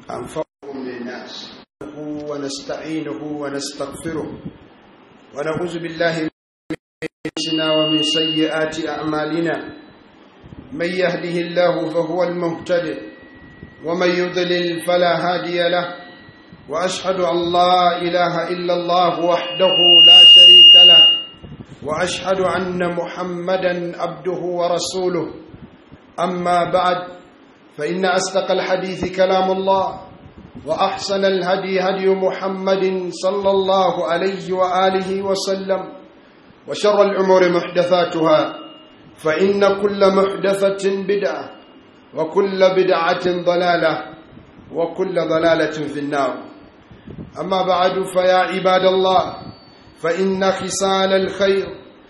أنفعهم للناس ونستعينه ونستغفره ونعوذ بالله من أنفسنا ومن سيئات أعمالنا من يهده الله فهو المهتد ومن يضلل فلا هادي له وأشهد أن لا إله إلا الله وحده لا شريك له وأشهد أن محمدا عبده ورسوله أما بعد فإن أصدق الحديث كلام الله وأحسن الهدي هدي محمد صلى الله عليه وآله وسلم وشر الأمور محدثاتها فإن كل محدثة بدعة وكل بدعة ضلالة وكل ضلالة في النار أما بعد فيا عباد الله فإن خصال الخير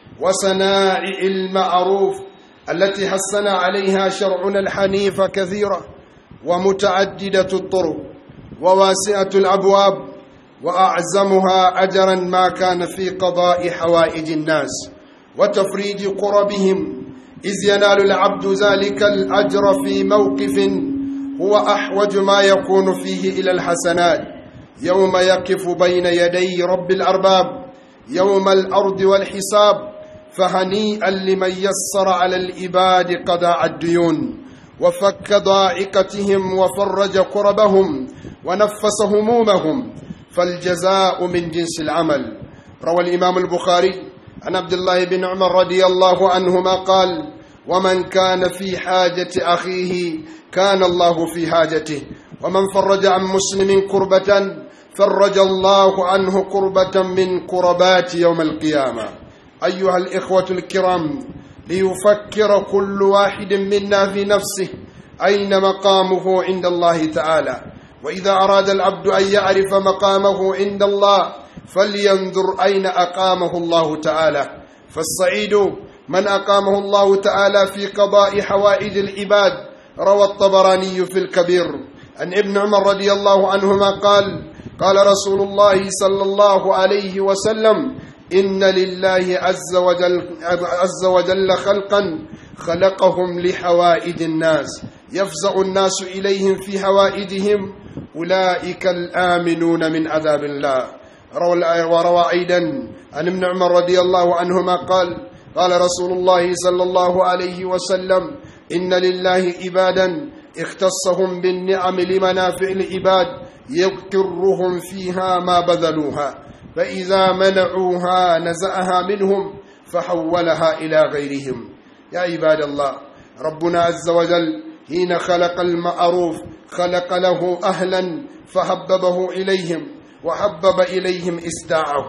وصنائع المعروف التي حسن عليها شرعنا الحنيف كثيرة ومتعددة الطرق وواسعة الأبواب وأعزمها أجرا ما كان في قضاء حوائج الناس وتفريج قربهم إذ ينال العبد ذلك الأجر في موقف هو أحوج ما يكون فيه إلى الحسنات يوم يقف بين يدي رب الأرباب يوم الأرض والحساب فهنيئا لمن يسر على العباد قضاء الديون وفك ضائقتهم وفرج كربهم ونفس همومهم فالجزاء من جنس العمل روى الإمام البخاري عن عبد الله بن عمر رضي الله عنهما قال ومن كان في حاجة أخيه كان الله في حاجته ومن فرج عن مسلم كربة فرج الله عنه كربة من كربات يوم القيامة أيها الإخوة الكرام ليفكر كل واحد منا في نفسه أين مقامه عند الله تعالى وإذا أراد العبد أن يعرف مقامه عند الله فلينظر أين أقامه الله تعالى فالسعيد من أقامه الله تعالى في قضاء حوائج العباد روى الطبراني في الكبير عن ابن عمر رضي الله عنهما قال قال رسول الله صلى الله عليه وسلم إن لله عز وجل, عز وجل خلقا خلقهم لحوائج الناس يفزع الناس إليهم في حوائجهم أولئك الآمنون من عذاب الله وروى أيضا عن ابن عمر رضي الله عنهما قال قال رسول الله صلى الله عليه وسلم إن لله عبادا اختصهم بالنعم لمنافع العباد يقرهم فيها ما بذلوها فإذا منعوها نزعها منهم فحولها إلى غيرهم يا عباد الله ربنا عز وجل حين خلق المعروف خلق له أهلا فحببه إليهم وحبب إليهم إسداعه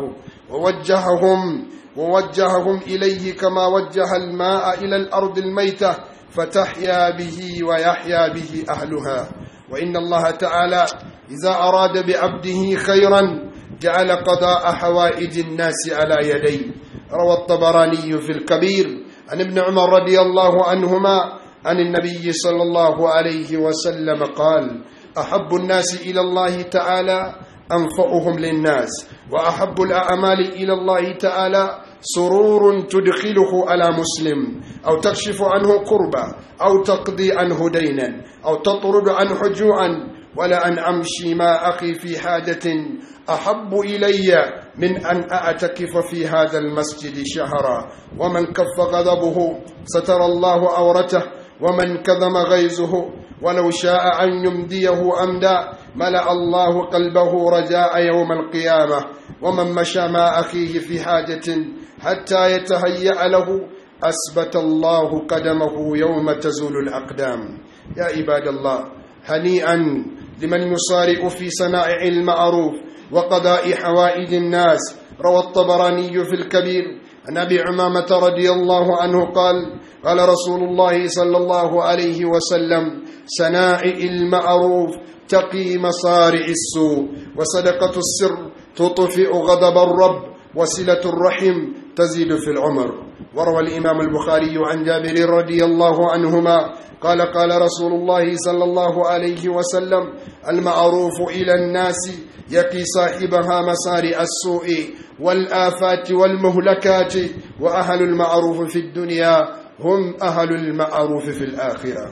ووجههم ووجههم إليه كما وجه الماء إلى الأرض الميتة فتحيا به ويحيا به أهلها وإن الله تعالى إذا أراد بعبده خيرا جعل قضاء حوائج الناس على يديه روى الطبراني في الكبير عن ابن عمر رضي الله عنهما عن النبي صلى الله عليه وسلم قال أحب الناس إلى الله تعالى أنفعهم للناس وأحب الأعمال إلى الله تعالى سرور تدخله على مسلم أو تكشف عنه كربا أو تقضي عنه دينا أو تطرد عنه جوعا ولا أن أمشي مع أخي في حاجة أحب إلي من أن أعتكف في هذا المسجد شهرا ومن كف غضبه ستر الله عورته ومن كظم غيظه ولو شاء أن يمديه أمدا ملأ الله قلبه رجاء يوم القيامة ومن مشى مع أخيه في حاجة حتى يتهيأ له أثبت الله قدمه يوم تزول الأقدام يا عباد الله هنيئا لمن يصارع في صنائع المعروف وقضاء حوائج الناس روى الطبراني في الكبير عن ابي عمامه رضي الله عنه قال قال رسول الله صلى الله عليه وسلم صنائع المعروف تقي مصارع السوء وصدقه السر تطفئ غضب الرب وصله الرحم تزيد في العمر وروى الامام البخاري عن جابر رضي الله عنهما قال قال رسول الله صلى الله عليه وسلم المعروف إلى الناس يقي صاحبها مسارع السوء والآفات والمهلكات وأهل المعروف في الدنيا هم أهل المعروف في الآخرة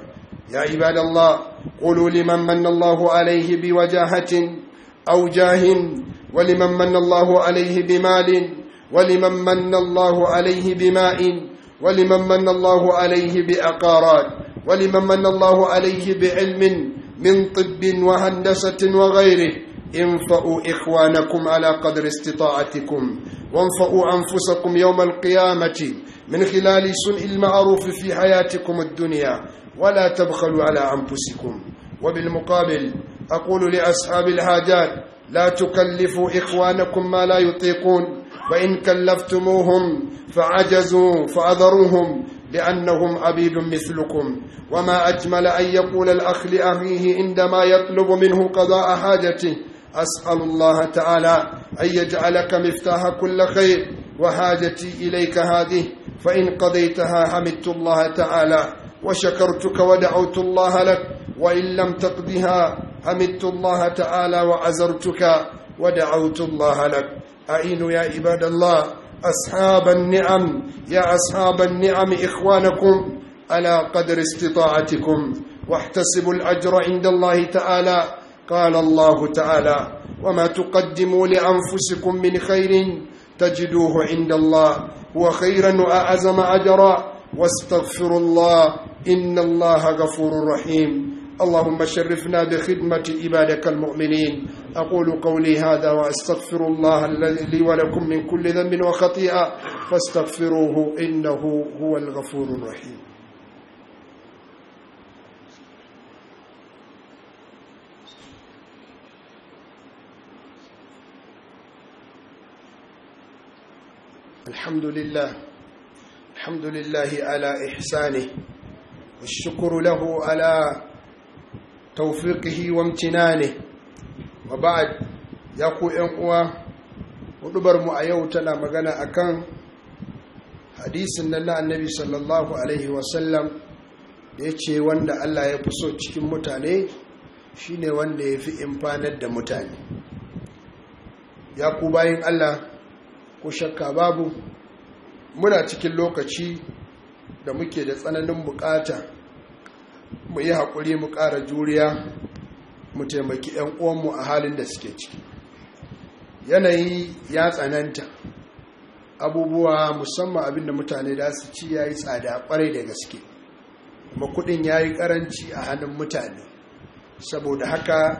يا عباد الله قولوا لمن من الله عليه بوجاهة أو جاه ولمن من الله عليه بمال ولمن من الله عليه بماء ولمن من الله عليه بأقارات ولمن من الله عليه بعلم من طب وهندسة وغيره انفأوا إخوانكم على قدر استطاعتكم وانفأوا أنفسكم يوم القيامة من خلال سنء المعروف في حياتكم الدنيا ولا تبخلوا على أنفسكم وبالمقابل أقول لأصحاب الحاجات لا تكلفوا إخوانكم ما لا يطيقون فإن كلفتموهم فعجزوا فأذروهم لأنهم عبيد مثلكم وما أجمل أن يقول الأخ لأخيه عندما يطلب منه قضاء حاجته أسأل الله تعالى أن يجعلك مفتاح كل خير وحاجتي إليك هذه فإن قضيتها حمدت الله تعالى وشكرتك ودعوت الله لك وإن لم تقضها حمدت الله تعالى وعزرتك ودعوت الله لك أعينوا يا عباد الله أصحاب النعم يا أصحاب النعم إخوانكم على قدر استطاعتكم واحتسبوا الأجر عند الله تعالى قال الله تعالى وما تقدموا لأنفسكم من خير تجدوه عند الله هو خيرا وأعظم أجرا واستغفروا الله إن الله غفور رحيم اللهم شرفنا بخدمة عبادك المؤمنين أقول قولي هذا وأستغفر الله الذي لي ولكم من كل ذنب وخطيئة فاستغفروه إنه هو الغفور الرحيم الحمد لله الحمد لله على إحسانه والشكر له على توفيقه وامتنانه وبعد ya ku uwa hudubar mu a yau tana magana akan hadisin nan na annabi sallallahu alaihi wasallam da ya ce wanda Allah ya fi so cikin mutane shine wanda ya fi imfanar da mutane ya ku bayan Allah ko shakka babu muna cikin lokaci da muke da tsananin bukata mu yi haƙuri mu ƙara juriya mu taimaki 'yan uwanmu a halin da suke ciki yanayi ya tsananta abubuwa musamman abinda mutane da su ci ya yi tsada kwarai da gaske kuma kudin ya yi karanci a hannun mutane saboda haka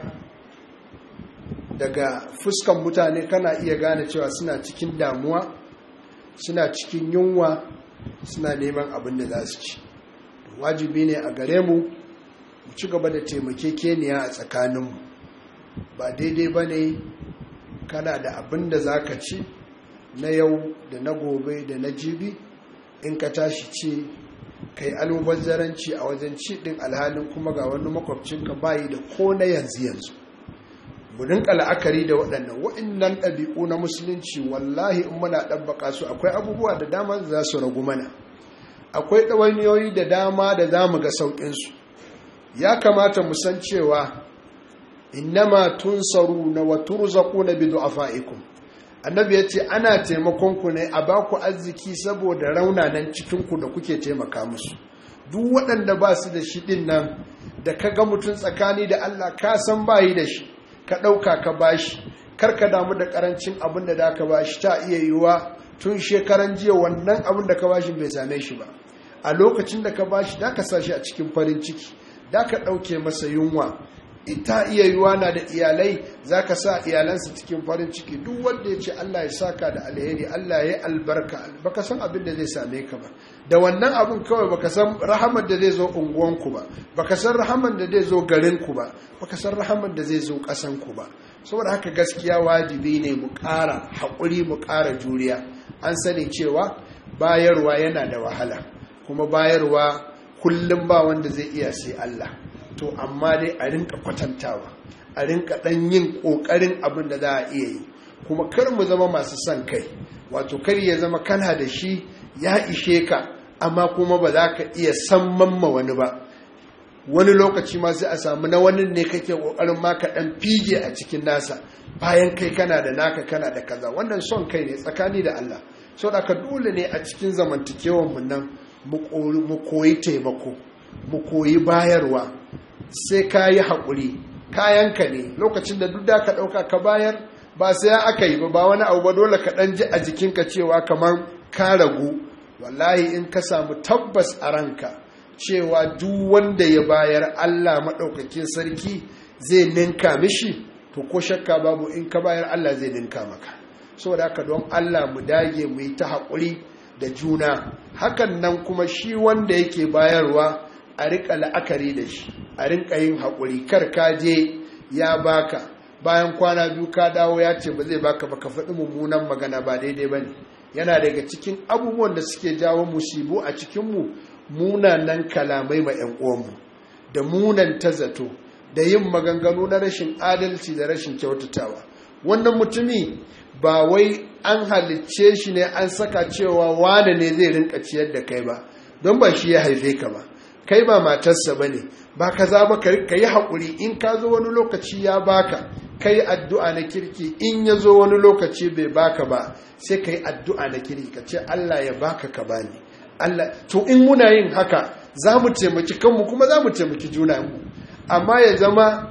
daga fuskan mutane kana iya gane cewa suna cikin damuwa suna cikin yunwa suna neman abin da za su ci wajibi ne a gare mu mu ci gaba da taimakekeniya a tsakaninmu ba daidai ba ne kana da abin da za ka ci na yau da na gobe da na jibi in ka tashi ci kai almubazzaranci a wajen ci din alhalin kuma ga wani makwabcinka bayi da ko na yanzu yanzu mu rinka la'akari da waɗannan waɗannan ɗabi'u na musulunci wallahi in muna ɗabbaka su akwai abubuwa da dama da za su ragu mana akwai ɗawainiyoyi da dama da za mu ga sauƙinsu ya kamata mu san cewa innama tunsaruna wa turzaquna bi du'afaikum annabi yace ana taimakon ku ne a baku arziki saboda raunanan cikin ku da kuke taimaka musu duk waɗanda ba su da shi din nan da ka ga mutum tsakani da Allah ka san bayi da shi ka ɗauka ka bashi kar ka damu da karancin abin da da ka bashi ta iya yiwuwa tun shekaran jiya wannan abin da ka bashi bai same shi ba a lokacin da ka bashi da ka sa shi a cikin farin ciki da ka ɗauke masa yunwa ita iya yiwa na da iyalai za ka sa iyalansa cikin farin ciki duk wanda ya ce Allah ya saka da alheri Allah ya albarka baka san abin da zai same ka ba da wannan abin kawai baka san rahamar da zai zo unguwanku ba baka san rahamar da zai zo garinku ba baka san rahamar da zai zo ƙasanku ba saboda haka gaskiya wajibi ne mu ƙara haƙuri mu ƙara juriya an sani cewa bayarwa yana da wahala kuma bayarwa kullum ba wanda zai iya sai Allah to amma dai a rinka kwatantawa a rinka dan yin kokarin abin da za a iya yi kuma kar mu zama masu son kai wato kar ya zama kana da shi ya ishe ka amma kuma ba za ka iya san mamma wani ba wani lokaci ma sai a samu na wani ne kake kokarin ma ka dan fige a cikin nasa bayan kai kana da naka kana da kaza wannan son kai ne tsakani da Allah saboda ka dole ne a cikin zamantakewar mu nan mu koyi taimako mu koyi bayarwa sai ka yi haƙuri kayanka ne lokacin da duk da ka ɗauka ka bayar ba sai aka yi ba ba wani abu ba dole ka ɗan ji a jikinka cewa kamar ka ragu wallahi in ka samu tabbas a ranka cewa duk wanda ya bayar Allah maɗaukakin sarki zai ninka mishi to ko shakka babu in ka bayar Allah zai ninka maka saboda haka don Allah mu dage mu yi ta haƙuri da juna hakan nan kuma shi wanda yake bayarwa a riƙa la'akari da shi a rinka yin haƙuri kar ka je ya baka bayan kwana biyu ka dawo ya ce ba zai baka ba ka faɗi mummunan magana ba daidai ba ne yana daga cikin abubuwan da suke jawo musibu a cikinmu munanan kalamai ma 'yan uwanmu da munan ta zato da yin maganganu na rashin adalci da rashin kyautatawa wannan mutumi ba wai an halicce shi ne an saka cewa wane ne zai rinka ciyar da kai ba don ba shi ya haife ka ba kai ba matarsa ba ne ba ka za ba ka yi haƙuri in ka zo wani lokaci ya baka ka yi addu'a na kirki in ya zo wani lokaci bai baka ba sai ka yi addu'a na kirki ka ce Allah ya baka ka bani Allah to in muna yin haka za mu taimaki kanmu kuma za mu taimaki junanmu amma ya zama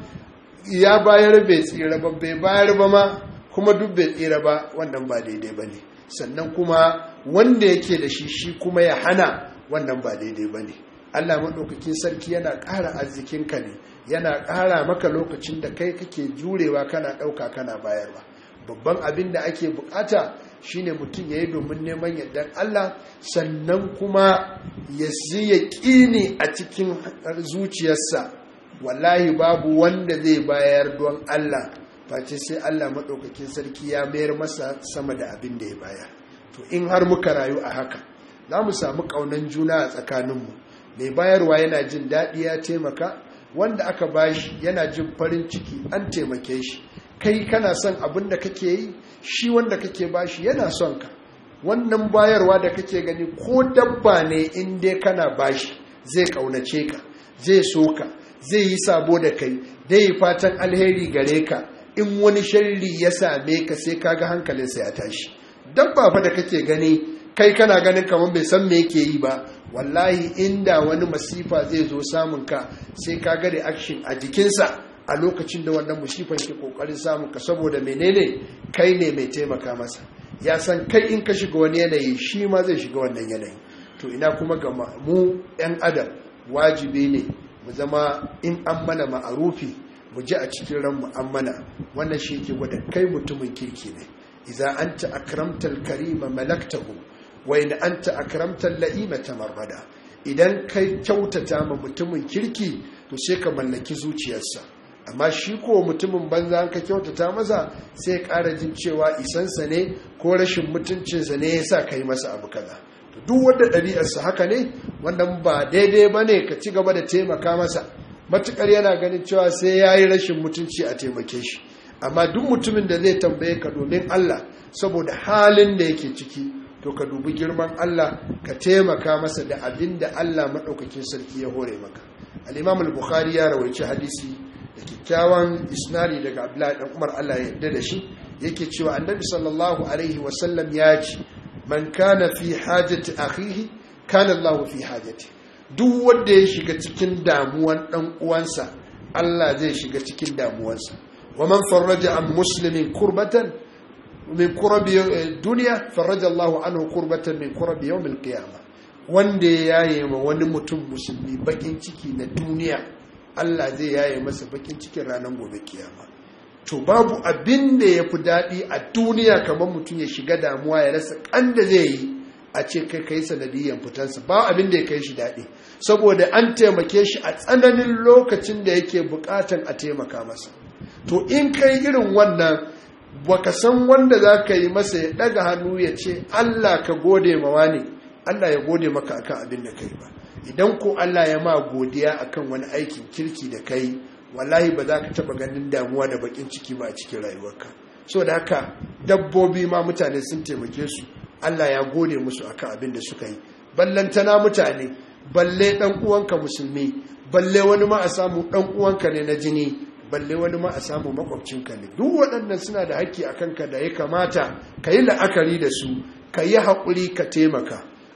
ya bayar bai tsira ba bai bayar ba ma kuma duk bai tsira ba wannan ba daidai ba ne sannan kuma wanda yake da shi shi kuma ya hana wannan ba daidai ba ne allah maɗaukakin sarki yana ƙara arzikinka ne yana ƙara maka lokacin da kai kake jurewa kana ɗauka kana bayarwa babban abin da ake bukata shine mutum ya yi domin neman yardar Allah sannan kuma ya ya ƙini a cikin zuciyarsa wallahi babu wanda zai bayar don Allah face sai Allah maɗaukakin sarki ya mayar masa sama da abin da ya bayar to in har muka rayu a haka za mu samu ƙaunan juna a tsakaninmu mai bayarwa yana jin daɗi ya taimaka wanda aka bashi yana jin farin ciki an taimake shi kai kana son abin da kake yi shi wanda kake bashi yana son ka wannan bayarwa da kake gani ko dabba ne in dai kana bashi zai kaunace ka zai so ka zai yi sabo da kai dai yi fatan alheri gare ka in wani sharri ya same ka sai kaga hankalinsa ya tashi dabba fa da kake gani kai kana ganin kamar bai san me yake yi ba wallahi inda wani masifa zai zo samun ka sai kaga reaction a jikinsa a lokacin da wannan musifan ke kokarin samun ka saboda menene kai ne mai taimaka masa ya san kai in ka shiga wani yanayi shi ma zai shiga wannan yanayi to ina kuma ga mu yan adam wajibi ne mu zama in an mana ma'arufi mu ji a cikin ran mu an mana wannan shi ke gwada kai mutumin kirki ne idza anta akramtal karima malaktahu wa in anta akramtal la'ima tamarrada idan kai kyautata ma mutumin kirki to sai ka mallaki zuciyarsa amma shi ko mutumin banza ka kyautata masa sai ƙara jin cewa isansa ne ko rashin mutuncinsa ne ya sa ka yi masa abu kaza to duk wanda ɗabi'arsa haka ne wannan ba daidai ba ne ka ci gaba da taimaka masa matuƙar yana ganin cewa sai ya yi rashin mutunci a taimake shi amma duk mutumin da zai tambaye ka domin Allah saboda halin da yake ciki to ka dubi girman Allah ka taimaka masa da abin da Allah maɗaukakin sarki ya hore maka al-imam al-bukhari ya rawaici hadisi da kyakkyawan isnari daga abdullahi dan umar Allah ya yarda da shi yake cewa annabi sallallahu alaihi wasallam ya ce man kana fi hajati akhihi kana Allah fi hajati duk wanda ya shiga cikin damuwan dan uwansa Allah zai shiga cikin damuwansa wa man farraja an muslimin kurbatan min kurabi dunya farraja Allah anhu kurbatan min kurabi yawm al-qiyamah wanda ya yaye ma wani mutum musulmi bakin ciki na duniya Allah zai yaye masa bakin cikin ranar gobe kiyama to babu abin da ya fi daɗi a duniya kamar mutum ya shiga damuwa ya rasa kan da zai yi a ce kai kai sanadiyyar fitansa ba abin da ya kai shi daɗi saboda an taimake shi a tsananin lokacin da yake buƙatan a taimaka masa to in kai irin wannan baka san wanda za ka yi masa ya ɗaga hannu ya ce Allah ka gode mawa ne Allah ya gode maka akan abin da kai ba idan ko Allah ya ma godiya akan wani aikin kirki da kai wallahi ba za ka taba ganin damuwa da bakin ciki ba a cikin rayuwarka so da haka dabbobi ma mutane sun taimake su Allah ya gode musu akan abin da suka yi ballantana mutane balle dan uwanka musulmi balle wani ma a samu dan uwanka ne na jini balle wani ma a samu makwabcinka ne duk waɗannan suna da haƙƙi a kanka da ya kamata ka yi la'akari da su ka yi haƙuri ka taimaka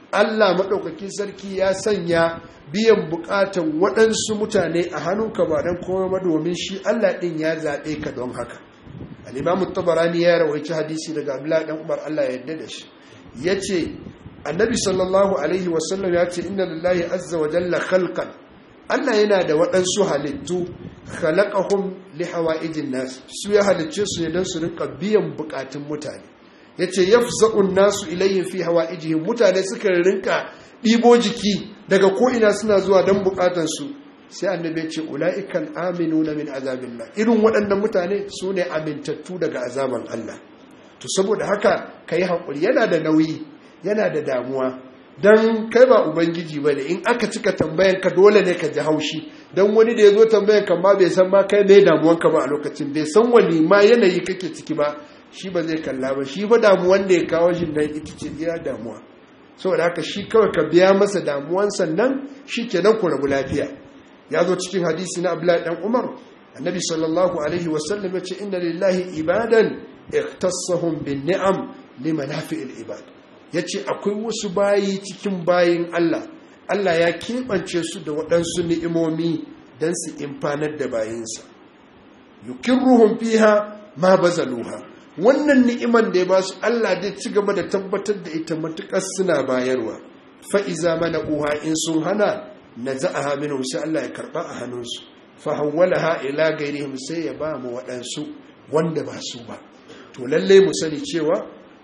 Allah maɗaukakin sarki ya sanya biyan buƙatan waɗansu mutane a hannunka ba don kuma domin shi Allah ɗin ya zaɓe ka don haka al'imamu tabarani ya rawaici hadisi daga abdullahi ɗan umar Allah ya yarda da shi ya ce annabi sallallahu alaihi wasallam ya ce inna lillahi azza wa jalla khalqan Allah yana da waɗansu halittu khalaqahum li hawaijin nas su ya halicce su ne don su rinka biyan bukatun mutane yace yafza'un nasu ilayhim fi hawaijihim mutane suka rinka ɗibo jiki daga ko ina suna zuwa don bukatun su sai annabi ya ce ulaiikal aminuna min azabillah irin waɗannan mutane su ne amintattu daga azaban Allah to saboda haka kai hakuri yana da nauyi yana da damuwa don kai ba ubangiji ba ne in aka cika tambayan ka dole ne ka ji haushi don wani da ya zo tambayan ka ma bai san ma kai mai damuwanka ba a lokacin bai san wani ma yanayi kake ciki ba shi ba zai kalla ba shi ba damuwan da ya kawo shi nan ita ce iya damuwa saboda haka shi kawai ka biya masa damuwan sannan shi kenan ku rabu lafiya ya zo cikin hadisi na abdullahi dan umar annabi sallallahu alaihi wasallam ya ce inna lillahi ibadan ikhtassahum bin ni'am limanafi'il ibad ya ce akwai wasu bayi cikin bayin Allah Allah ya keɓance su da waɗansu ni'imomi don su imfanar da bayinsa yukirruhum fiha ma bazaluha wannan ni'iman da ya ba su Allah zai ci gaba da tabbatar da ita matuƙar suna bayarwa fa'iza mana uha in sun hana na za'aha minhum sai Allah ya karɓa a hannunsu fa hawwalaha ila gairihim sai ya ba mu waɗansu wanda ba su ba to lallai mu sani cewa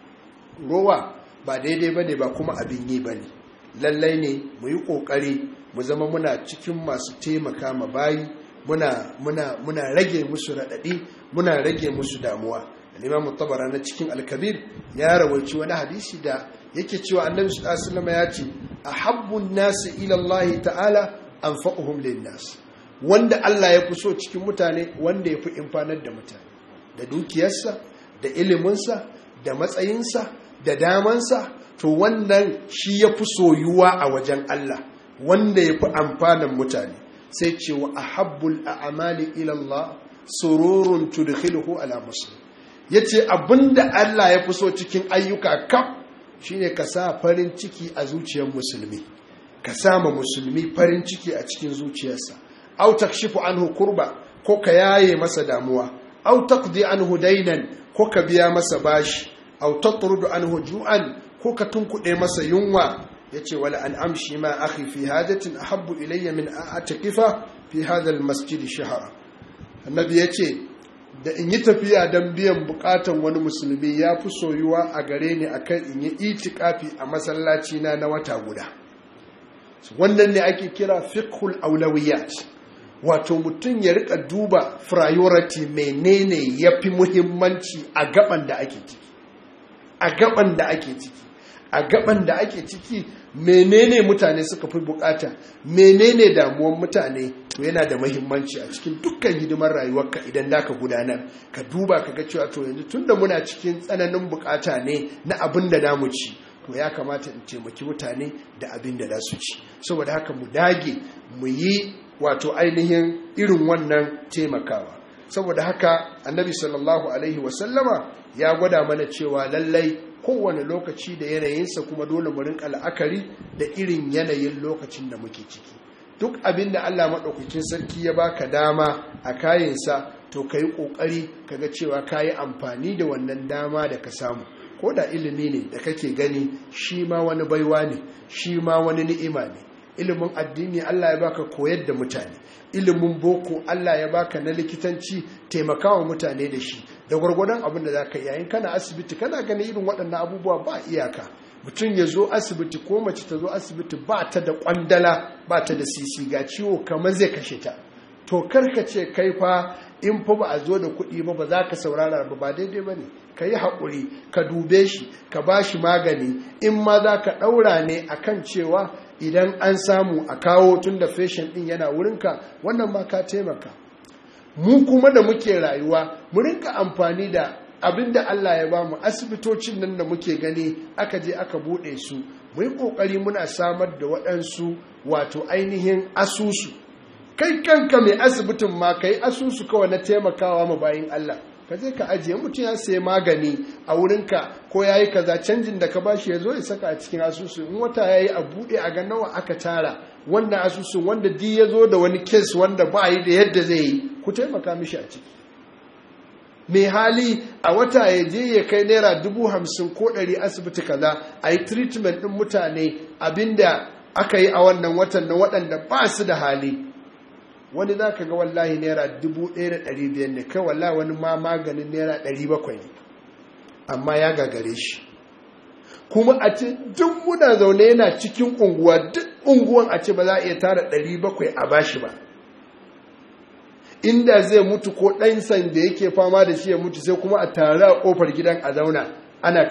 rowa ba daidai ba ne ba kuma abin yi ba ne lallai ne mu yi ƙoƙari mu zama muna cikin masu taimaka ma bayi muna, muna, muna rage musu raɗaɗi muna rage musu damuwa al'imamu tabara na cikin alkabir ya rawaici wani hadisi da yake cewa annabi sallallahu ya ce a habbun nasu ilallahi ta'ala an fa'uhum nas wanda Allah ya fi so cikin mutane wanda ya fi imfanar da mutane da dukiyarsa da iliminsa da matsayinsa da damansa to wannan shi ya fi soyuwa a wajen Allah wanda ya fi amfanin mutane sai ce wa a habbul a'amali ilallah sururun tudkhiluhu ala muslim yace abinda Allah ya fi so cikin ayyuka kaf shine ka sa farin ciki a zuciyar musulmi ka sama musulmi farin ciki a cikin zuciyarsa aw takshifu anhu kurba ko ka yaye masa damuwa aw taqdi anhu dainan ko ka biya masa bashi aw tatrudu anhu ju'an ko ka tunkuɗe masa yunwa yace wala an amshi ma akhi fi hajatin ahabbu ilayya min a'takifa fi hadha almasjid shahra annabi yace da in yi tafiya don biyan bukatan wani musulmi ya fi soyuwa a gare ni akan in yi itikafi a masallaci na na wata guda wannan ne ake kira fiqhul aulawiyat wato mutum ya rika duba priority menene yafi muhimmanci a gaban da ake ciki a gaban da ake ciki a gaban da ake ciki menene mutane suka fi bukata menene damuwan mutane to yana da mahimmanci a cikin dukkan hidimar rayuwarka idan da ka gudanar ka duba ka ga cewa to yanzu tunda muna cikin tsananin bukata ne na abin da namu ci to ya kamata in taimaki mutane da abin da za su ci saboda haka mu dage mu yi wato ainihin irin wannan taimakawa saboda haka annabi sallallahu alaihi wasallama ya gwada mana cewa lallai kowane lokaci da yanayinsa kuma dole mu rinka la'akari da irin yanayin lokacin da muke ciki duk abin da Allah maɗaukakin sarki ya baka dama a kayansa to ka yi ƙoƙari kaga cewa ka yi amfani da wannan dama da ka samu ko da ilimi ne da kake gani shi ma wani baiwa ne shi ma wani ni'ima ne ilimin addini Allah ya baka koyar da mutane ilimin boko Allah ya baka na likitanci taimakawa mutane da shi da gwargwadon abin da za ka yayin kana asibiti kana gani irin waɗannan abubuwa ba iyaka mutum ya zo asibiti ko mace ta zo asibiti ba ta da kwandala ba ta da sisi ga ciwo kamar zai kashe ta to karka ce kai fa in fa ba a zo da kuɗi ba ba za ka saurara ba ba daidai ba ne ka yi haƙuri ka dube shi ka ba shi magani in ma za ka ɗaura ne a kan cewa idan an samu a kawo tun da feshin ɗin yana wurinka wannan ma ka taimaka mu kuma da muke rayuwa mu rinka amfani da abin da Allah ya ba mu asibitocin nan da muke gani aka je aka buɗe su mu yi ƙoƙari muna samar da waɗansu wato ainihin asusu kai kanka mai asibitin ma ka yi asusu kawai na taimakawa ma bayin Allah ka je ka ajiye mutum ya sayi magani a wurinka ko ya yi kaza canjin da ka bashi ya zo ya saka a cikin asusu in wata ya yi a buɗe a ga nawa aka tara wannan asusun wanda di ya zo da wani kes wanda ba yi da yadda zai yi ku taimaka mishi a ciki mai hali a wata ya je ya kai naira dubu hamsin ko ɗari asibiti kaza a yi treatment ɗin mutane abinda aka yi a wannan watan na waɗanda ba su da hali wani za ka ga wallahi naira dubu ɗaya da ɗari biyar ne kai wallahi wani ma maganin naira ɗari bakwai ne amma ya gagare shi kuma a ce duk muna zaune yana cikin unguwa duk unguwan a ce ba za a iya tara ɗari bakwai a bashi ba inda zai mutu ko ɗansan da yake fama da shi ya mutu sai kuma a tare a ƙofar gidan a zauna ana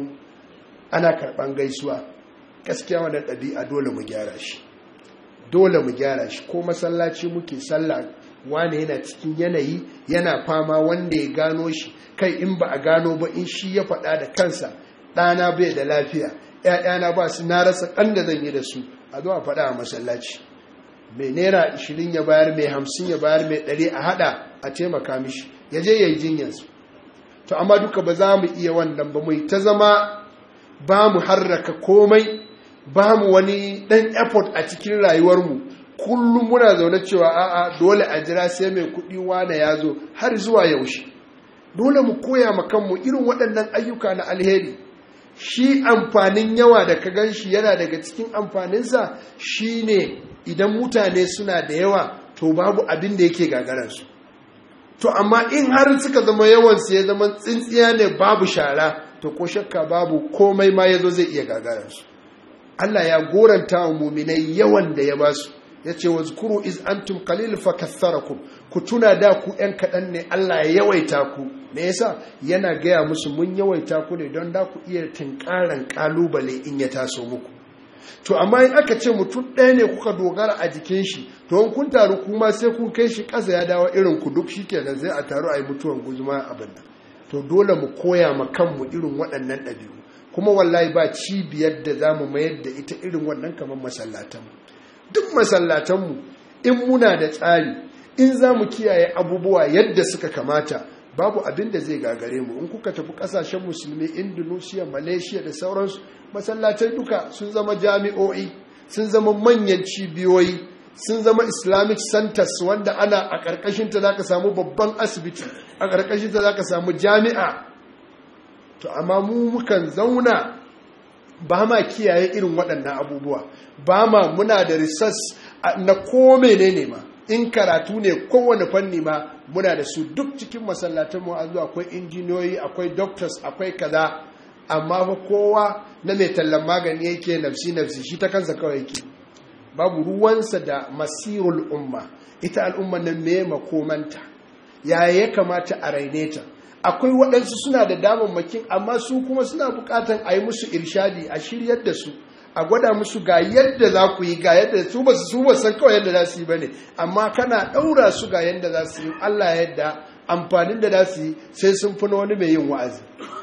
karɓan gaisuwa gaskiya wannan ɗabi'a dole mu gyara shi dole mu gyara shi ko masallaci muke sallah wane yana cikin yanayi yana fama wanda ya gano shi kai in ba a gano ba in shi ya faɗa da kansa ɗana bai da lafiya ‘ya'yana ba su na rasa ɗan da zan yi da su a zo a faɗa a masallaci mai naira ashirin ya bayar mai hamsin ya bayar mai ɗari a haɗa a taimaka mishi ya je ya yi jinyarsu to amma duka ba za mu iya wannan ba mu ta zama ba mu harraka komai ba mu wani ɗan effort a cikin rayuwarmu kullum muna zaune cewa a'a dole a jira sai mai kuɗi wane ya zo har zuwa yaushe dole mu koya ma kanmu irin waɗannan ayyuka na alheri shi amfanin yawa da ka gan shi yana daga cikin amfaninsa shi ne idan mutane suna da yawa to babu abin da yake gagararsu to amma in har suka zama yawansu ya zama tsintsiya ne babu shara to ko shakka babu komai ma ya zo zai iya gagararsu Allah ya goranta wa muminai yawan da ya ba su ya ce wa zukuru iz antum qalil fa katharakum ku tuna da ku yan kaɗan ne Allah ya yawaita ku me yasa yana gaya musu mun yawaita ku ne don da ku iya tinkaran kalubale in ya taso muku to amma in aka ce mutum ɗaya ne kuka dogara a jikin shi to in kun taru kuma sai kun kai shi ƙasa ya dawo irin ku duk shikenan zai a taru a yi mutuwan guzuma abin nan to dole mu koya ma kanmu irin waɗannan ɗabi'u kuma wallahi ba cibiyar da za mu mayar da ita irin wannan kamar masallatanmu duk masallatanmu in muna da tsari in za mu kiyaye abubuwa yadda suka kamata babu abin da zai gagare mu in kuka tafi kasashen musulmi indonesia malaysia da sauransu masallatai duka sun zama jami'o'i sun zama manyan cibiyoyi sun zama islamic centers wanda ana a ƙarƙashinta za ka samu babban asibiti a ƙarƙashinta za ka samu jami'a to amma mu mukan zauna ba ma kiyaye irin waɗannan abubuwa ba ma muna da research na ko menene ma in karatu ne kowane fanni ma muna da su duk cikin masallatan mu an zo akwai injiniyoyi akwai doctors akwai kaza amma fa kowa na mai tallan magani yake nafsi nafsi shi ta kansa kawai yake babu ruwansa da masirul umma ita al'umma nan me makomanta yaya ya kamata a raine ta akwai waɗansu suna da damammakin amma su kuma suna buƙatan a yi musu irshadi a shiryar da su a gwada musu ga yadda za ku yi ga yadda su ba su ba san kawai yadda za su yi ba ne amma kana ɗaura su ga yadda za su yi Allah yadda amfanin da za su yi sai sun fi wani mai yin wa'azi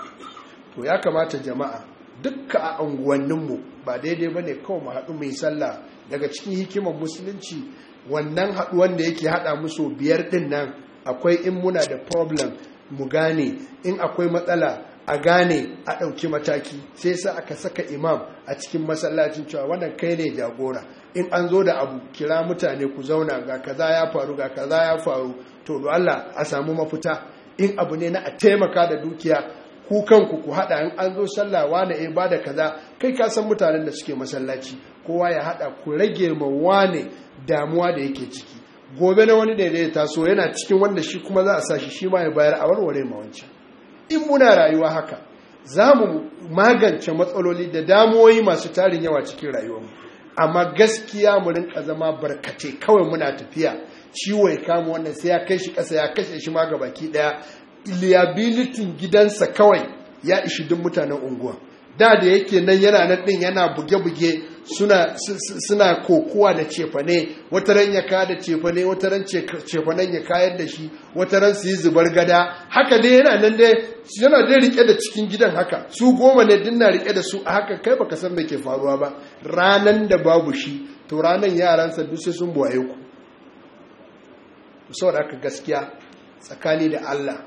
to ya kamata jama'a dukka a unguwanninmu ba daidai ba ne kawai mu haɗu mai sallah daga cikin hikimar musulunci wannan haɗuwan da yake haɗa musu biyar ɗin nan akwai in muna da problem mu gane in akwai matsala a gane a ɗauki mataki sai sa aka saka imam a cikin masallacin cewa wannan kai ne jagora in an zo da abu kira mutane ku zauna ga kaza ya faru ga kaza ya faru to do Allah a samu mafita in abu ne na a taimaka da dukiya ku kanku ku haɗa in an zo sallah wane ya bada kaza kai ka san mutanen da suke masallaci kowa ya haɗa ku rage ma wane damuwa da yake ciki gobe na wani da ya taso yana cikin wanda shi kuma za a sa shi shi ma ya bayar a warware ma wancan in muna rayuwa haka za mu magance matsaloli da damuwoyi masu tarin yawa cikin rayuwarmu amma gaskiya mu rinka zama barkate kawai muna tafiya ciwo ya kama wannan sai ya kai shi ƙasa ya kashe shi ma ga baki ɗaya liabilitin gidansa kawai ya ishi duk mutanen unguwa da da yake nan yana nan din yana buge-buge suna suna kokuwa da cefane wata ran ya ka da cefane wata ran cefanen ya kayar da shi wata ran su yi zubar gada haka dai yana nan dai yana dai rike da cikin gidan haka su goma ne din na rike da su a haka kai baka san me ke faruwa ba ranan da babu shi to ranan yaransa duk sai sun buwaye ku saboda haka gaskiya tsakani da Allah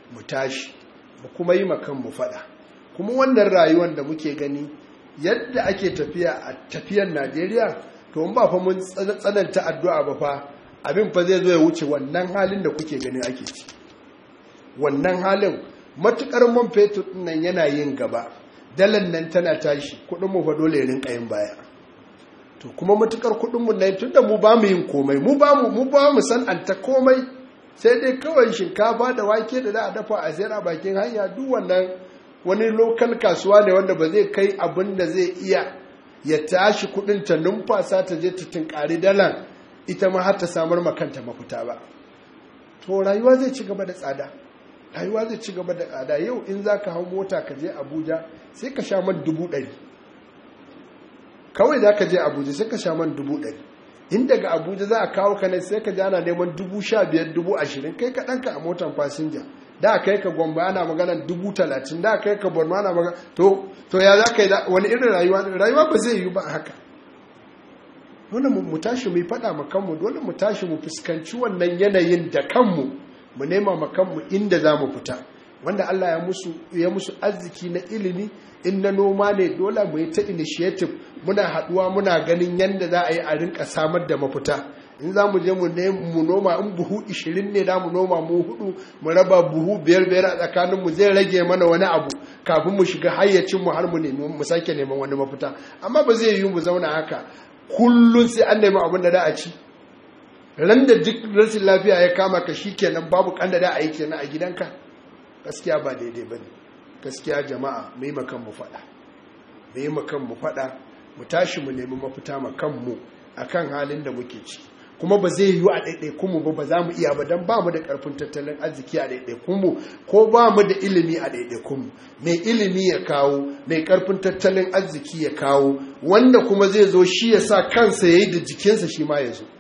mu tashi mu kuma yi makan mu faɗa kuma wannan rayuwar da muke gani yadda ake tafiya a tafiyar najeriya to ba fa mun tsananta addu'a ba fa abin fa zai zo ya wuce wannan halin da kuke ganin ake ci wannan halin matukar man fetur nan yana yin gaba dalan nan tana tashi kudin mu fa dole rinka yin baya to kuma matukar kudin mu nan tunda mu ba mu yin komai mu ba mu mu ba mu san anta komai sai dai kawai shinkafa da wake da za a dafa a sayar a bakin hanya duk wannan wani lokal kasuwa ne wanda ba zai kai abin da zai iya ya tashi kudin ta numfasa ta je ta tinkari dalan ita ma har ta samar makanta mafita ba to rayuwa zai ci gaba da tsada rayuwa zai ci gaba da tsada yau in za ka hau mota ka je abuja sai ka sha man dubu ɗari kawai za ka je abuja sai ka sha man dubu ɗari in daga abuja za a kawo ka ne sai ka ji ana neman dubu sha biyar dubu ashirin kai ka ɗanka a motan fasinja da kai ka gwamba ana magana dubu talatin da kai ka borno ana magana to to ya za ka yi wani irin rayuwa rayuwa ba zai yi ba haka dole mu tashi mu yi faɗa ma kanmu dole mu tashi mu fuskanci wannan yanayin da kanmu mu nema ma kanmu inda za mu fita wanda Allah ya musu ya musu arziki na ilimi in na noma ne dole mu yi ta initiative muna haɗuwa muna ganin yadda za a yi a rinka samar da mafita in za mu je mu noma in buhu 20 ne da mu noma mu hudu mu raba buhu biyar biyar a tsakanin mu zai rage mana wani abu kafin mu shiga hayyacin mu har mu nemi mu sake neman wani mafita amma ba zai yi mu zauna haka kullun sai an nemi abin da da a ci ran da duk rashin lafiya ya kama ka kenan babu kan da da a yi kenan a gidanka gaskiya ba daidai ba ne gaskiya jama'a mu yi makan mu faɗa mu yi makan mu faɗa mu tashi mu nemi mafita makan mu akan halin da muke ciki kuma ba zai yiwu a ɗaiɗaikunmu ba ba za mu iya ba don ba mu da ƙarfin tattalin arziki a ɗaiɗaikunmu ko ba mu da ilimi a ɗaiɗaikunmu mai ilimi ya kawo mai ƙarfin tattalin arziki ya kawo wanda kuma zai zo shi ya sa kansa ya yi da jikinsa shi ma ya zo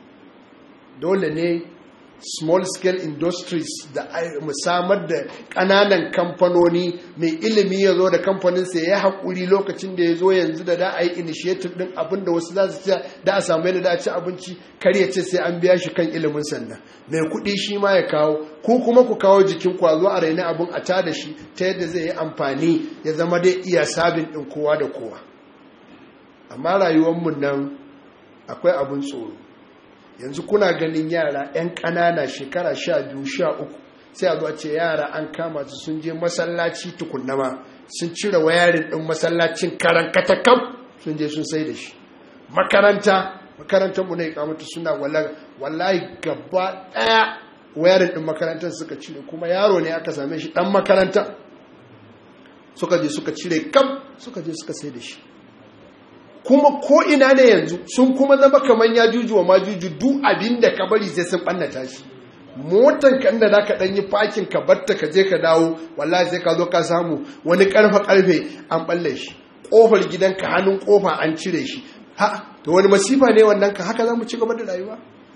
dole ne small scale industries da mu samar da ƙananan kamfanoni mai ilimi ya zo da kamfaninsa ya haƙuri lokacin da ya zo yanzu da da a yi initiative ɗin abin da wasu za su ci da a samu yadda da a ci abinci kar ya ce sai an biya shi kan ilimin sannan mai kuɗi shi ma ya kawo ko kuma ku kawo jikin kwazo a raina abin a ta da shi ta yadda zai yi amfani ya zama dai iya sabin ɗin kowa da kowa amma rayuwarmu nan akwai abin tsoro yanzu kuna ganin yara 'yan ƙanana shekara sha biyu sha uku sai a zuwa ce yara an kama su sun je masallaci tukunnama sun cire wayarin ɗin masallacin karan katakam sun je sun sai da shi makaranta makarantar mu na ikamata suna wallahi gaba ɗaya wayarin ɗin makarantar suka cire kuma yaro ne aka same shi ɗan makaranta suka je suka cire kam suka je suka sai da shi kuma ko ina ne yanzu sun kuma zama kamar ya juju wa majuju duk abin da ka bari sai sun ɓannata shi motan ka inda za ka ɗan yi fakin ka batta ka je ka dawo wallahi sai ka zo ka samu wani ƙarfe ƙarfe an ɓalle shi ƙofar gidanka hannun ƙofa an cire shi ha to wani masifa ne wannan ka haka za mu ci gaba da rayuwa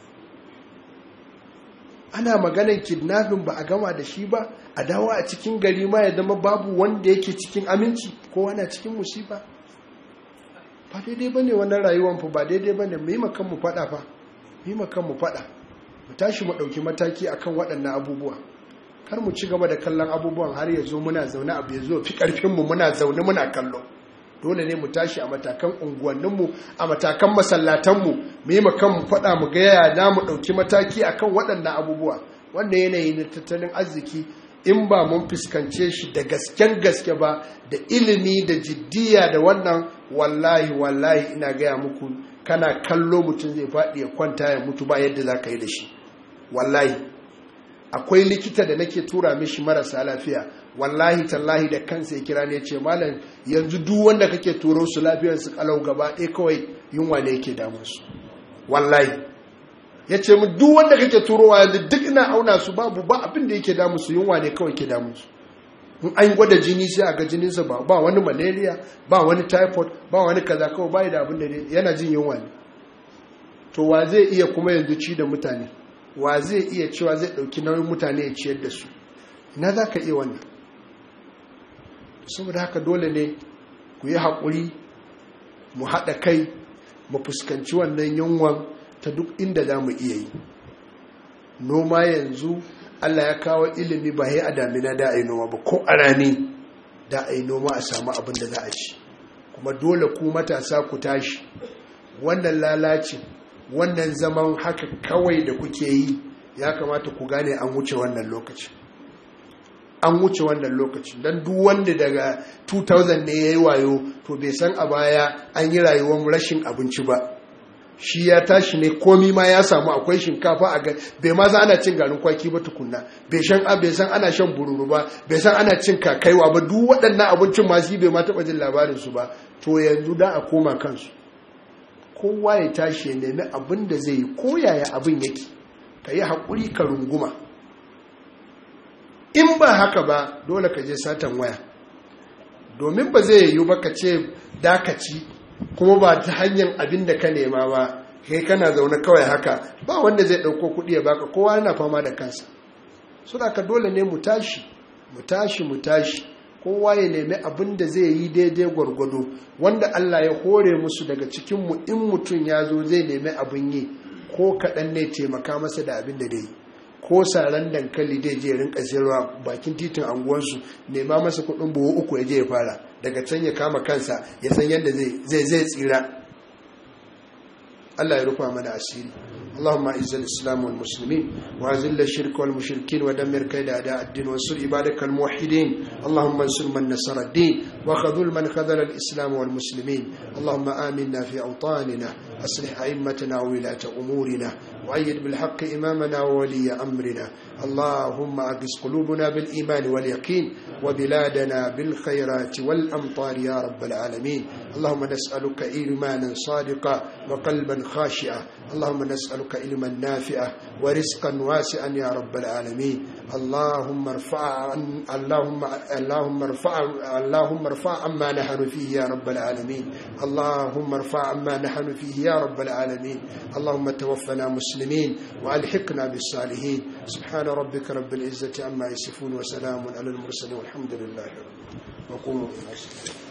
ana maganar kidnapping ba a gama da shi ba a dawo a cikin gari ma ya zama babu wanda yake cikin aminci kowa na cikin musifa ba daidai ba ne wannan rayuwan fa ba daidai ba ne mu yi makan mu faɗa fa mu yi makan mu faɗa mu tashi mu ɗauki mataki akan waɗannan abubuwa kar mu ci gaba da kallon abubuwan har ya zo muna zaune abu ya zo fi ƙarfinmu muna zaune muna kallo dole ne mu tashi a matakan unguwanninmu a matakan masallatanmu mu yi makan mu faɗa mu ga yaya na mu ɗauki mataki akan waɗannan abubuwa wannan yanayi na tattalin arziki in ba mun fuskance shi da gasken gaske ba da ilimi da jiddiya da wannan wallahi wallahi ina gaya muku kana kallo mutum zai faɗi ya kwanta ya mutu ba yadda za ka yi da shi wallahi akwai likita da nake tura mishi marasa lafiya wallahi tallahi da kansa ya kira ne ce malam yanzu duk wanda kake turo su lafiyar su kalau gaba ɗaya kawai yunwa ne yake damun su wallahi ya ce mu duk wanda kake turowa yanzu duk ina auna su babu ba abin da yake damun su yunwa ne kawai ke damun su in an gwada jini sai a ga jininsa ba ba wani malaria ba wani typhoid ba wani kaza kawai bai da abin da yana jin yunwa ne to wa zai iya kuma yanzu ci da mutane wa zai iya cewa zai dauki nauyin mutane ya ciyar da su na za ka iya wannan saboda haka dole ne ku yi haƙuri mu haɗa kai mu fuskanci wannan yunwan ta duk inda za mu iya yi noma yanzu Allah ya kawo ilimi ba ya a damina da a yi noma ba ko a rani da a yi noma a samu abin da za a ci kuma dole ku matasa ku tashi wannan lalaci wannan zaman haka kawai da kuke yi ya kamata ku gane an wuce wannan lokaci an wuce wannan lokaci don duk wanda daga 2000 ne ya yi wayo to bai san a baya an yi rayuwar rashin abinci ba shi ya tashi ne komi ma ya samu akwai shinkafa a bai ma za ana cin garin kwaki ba tukunna bai san bai san ana shan bururu ba bai san ana cin kakaiwa ba duk waɗannan abincin ma shi bai ma taɓa jin labarin su ba to yanzu da a koma kansu kowa ya tashi ya nemi abin da zai yi ko yaya abin yake ka yi haƙuri ka runguma in ba haka ba dole ka je satan waya domin ba zai yiwu ba ka ce dakaci kuma ba ta hanyar abin da ka nema ba kai kana zaune kawai haka ba wanda zai ɗauko kuɗi ya baka kowa yana fama da kansa suna ka dole ne mu tashi mu tashi mu tashi kowa ya nemi abin da zai yi daidai gwargwado wanda Allah ya hore musu daga cikinmu in mutum ya zo zai nemi abin yi ko kaɗan ne taimaka masa da abin da dai ko saran dankali dai je rinka sayarwa bakin titin anguwansu nema masa kuɗin buhu uku ya je ya fara daga can ya kama kansa ya san yadda zai zai tsira Allah ya rufa mana asiri اللهم اعز الاسلام والمسلمين واذل الشرك والمشركين ودمر كيد اعداء الدين وانصر عبادك الموحدين اللهم انصر من نصر الدين وخذل من خذل الاسلام والمسلمين اللهم امنا في اوطاننا اصلح ائمتنا وولاة امورنا وايد بالحق امامنا وولي امرنا اللهم اقس قلوبنا بالايمان واليقين وبلادنا بالخيرات والامطار يا رب العالمين اللهم نسالك ايمانا صادقا وقلبا خاشعا اللهم نسالك نسألك علما نافعا ورزقا واسعا يا رب العالمين اللهم ارفع اللهم اللهم ارفع اللهم ارفع عما نحن فيه يا رب العالمين اللهم ارفع عما نحن فيه يا رب العالمين اللهم توفنا مسلمين والحقنا بالصالحين سبحان ربك رب العزة عما يصفون وسلام على المرسلين والحمد لله رب وقوموا الى